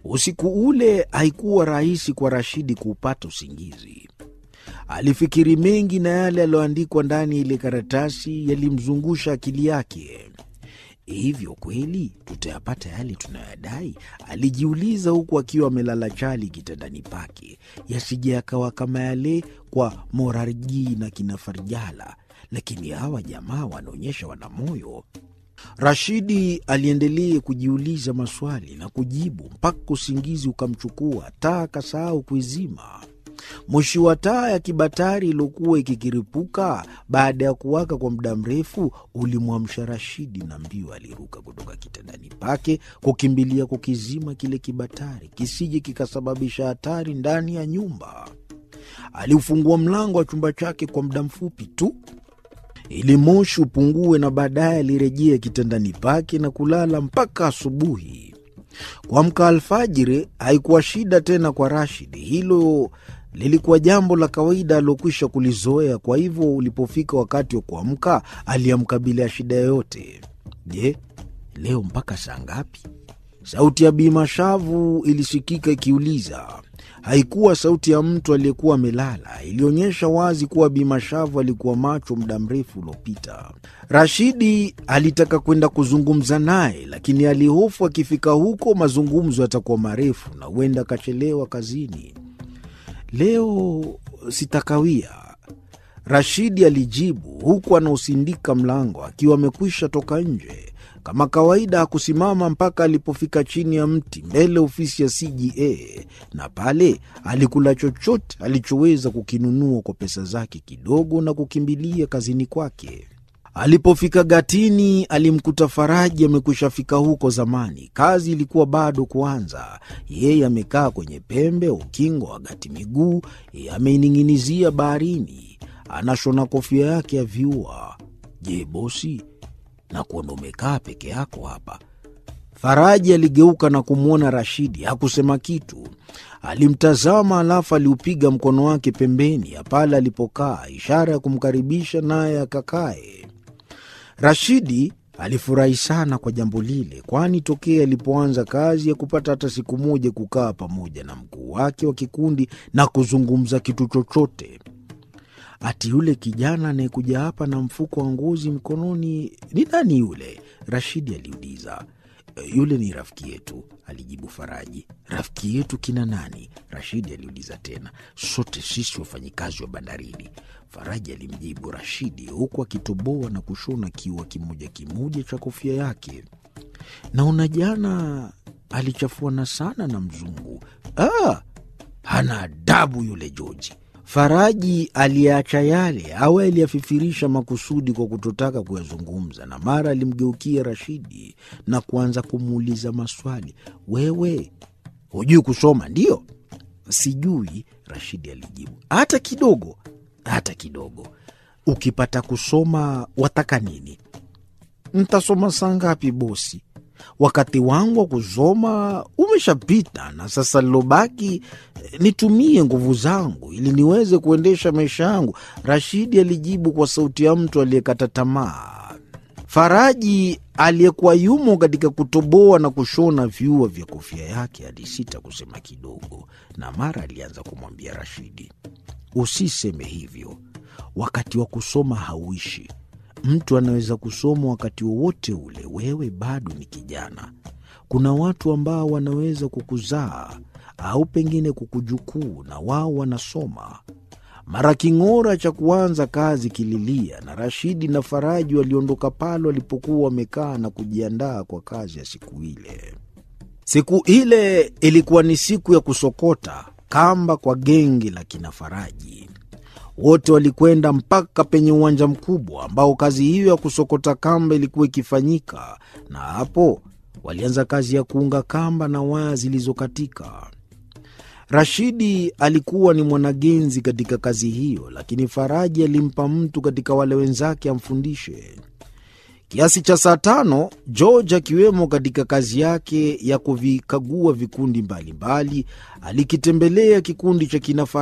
Usiku ule haikuwa rahisi kwa Rashidi kuupata usingizi. Alifikiri mengi na yale yaliyoandikwa ndani ya ile karatasi yalimzungusha akili yake. Hivyo kweli tutayapata yale tunayoyadai? Alijiuliza huku akiwa amelala chali kitandani pake, yasije yakawa kama yale kwa Morarji na kina Farjala. Lakini hawa jamaa wanaonyesha wana moyo. Rashidi aliendelea kujiuliza maswali na kujibu mpaka usingizi ukamchukua, taa akasahau kuizima. Moshi wa taa ya kibatari iliyokuwa ikikiripuka baada ya kuwaka kwa muda mrefu ulimwamsha Rashidi, na mbio aliruka kutoka kitandani pake kukimbilia kukizima kile kibatari kisije kikasababisha hatari ndani ya nyumba. Aliufungua mlango wa chumba chake kwa muda mfupi tu ili moshi upungue, na baadaye alirejea kitandani pake na kulala mpaka asubuhi. Kuamka alfajiri haikuwa shida tena kwa Rashidi. Hilo lilikuwa jambo la kawaida aliokwisha kulizoea. Kwa hivyo ulipofika wakati wa kuamka, aliamka bila ya shida yoyote. Je, leo mpaka saa ngapi? Sauti ya Bi Mashavu ilisikika ikiuliza. Haikuwa sauti ya mtu aliyekuwa amelala, ilionyesha wazi kuwa Bi Mashavu alikuwa macho muda mrefu uliopita. Rashidi alitaka kwenda kuzungumza naye, lakini alihofu akifika huko mazungumzo yatakuwa marefu na huenda akachelewa kazini. Leo sitakawia, Rashidi alijibu huku anausindika mlango akiwa amekwisha toka nje. Kama kawaida hakusimama mpaka alipofika chini ya mti mbele ofisi ya CGA, na pale alikula chochote alichoweza kukinunua kwa pesa zake kidogo na kukimbilia kazini kwake. Alipofika gatini, alimkuta Faraji amekwisha fika huko zamani. Kazi ilikuwa bado kuanza. Yeye amekaa kwenye pembe ukingo wa gati, miguu ameining'inizia baharini, anashona kofia yake ya viua. Je, bosi na kuona umekaa peke yako hapa. Faraji aligeuka na kumwona Rashidi, hakusema kitu. Alimtazama, alafu aliupiga mkono wake pembeni ya pale alipokaa, ishara ya kumkaribisha naye akakae. Rashidi alifurahi sana kwa jambo lile, kwani tokea alipoanza kazi ya kupata hata siku moja kukaa pamoja na mkuu wake wa kikundi na kuzungumza kitu chochote. Ati yule kijana anayekuja hapa na mfuko wa ngozi mkononi ni nani yule? Rashidi aliuliza. Yule ni rafiki yetu, alijibu Faraji. Rafiki yetu kina nani? Rashidi aliuliza tena. Sote sisi wafanyikazi wa bandarini, Faraji alimjibu Rashidi huku akitoboa na kushona kiua kimoja kimoja cha kofia yake. Naona jana alichafuana sana na mzungu. Ah, hana adabu yule Joji. Faraji aliyeacha yale au aliyafifirisha makusudi kwa kutotaka kuyazungumza, na mara alimgeukia Rashidi na kuanza kumuuliza maswali. Wewe hujui kusoma? Ndiyo. Sijui, Rashidi alijibu. Hata kidogo? Hata kidogo. Ukipata kusoma wataka nini? Ntasoma saa ngapi bosi? Wakati wangu wa kusoma umeshapita, na sasa lilobaki nitumie nguvu zangu ili niweze kuendesha maisha yangu, Rashidi alijibu kwa sauti ya mtu aliyekata tamaa. Faraji aliyekuwa yumo katika kutoboa na kushona viua vya kofia yake alisita kusema kidogo, na mara alianza kumwambia Rashidi, usiseme hivyo, wakati wa kusoma hauishi. Mtu anaweza kusoma wakati wowote ule. Wewe bado ni kijana. Kuna watu ambao wanaweza kukuzaa au pengine kukujukuu, na wao wanasoma. Mara king'ora cha kuanza kazi kililia, na Rashidi na Faraji waliondoka pale walipokuwa wamekaa na kujiandaa kwa kazi ya siku ile. Siku ile ilikuwa ni siku ya kusokota kamba kwa genge la kina Faraji. Wote walikwenda mpaka penye uwanja mkubwa ambao kazi hiyo ya kusokota kamba ilikuwa ikifanyika, na hapo walianza kazi ya kuunga kamba na waya zilizokatika. Rashidi alikuwa ni mwanagenzi katika kazi hiyo, lakini Faraji alimpa mtu katika wale wenzake amfundishe. Kiasi cha saa tano, George akiwemo katika kazi yake ya kuvikagua vikundi mbalimbali, alikitembelea kikundi cha kina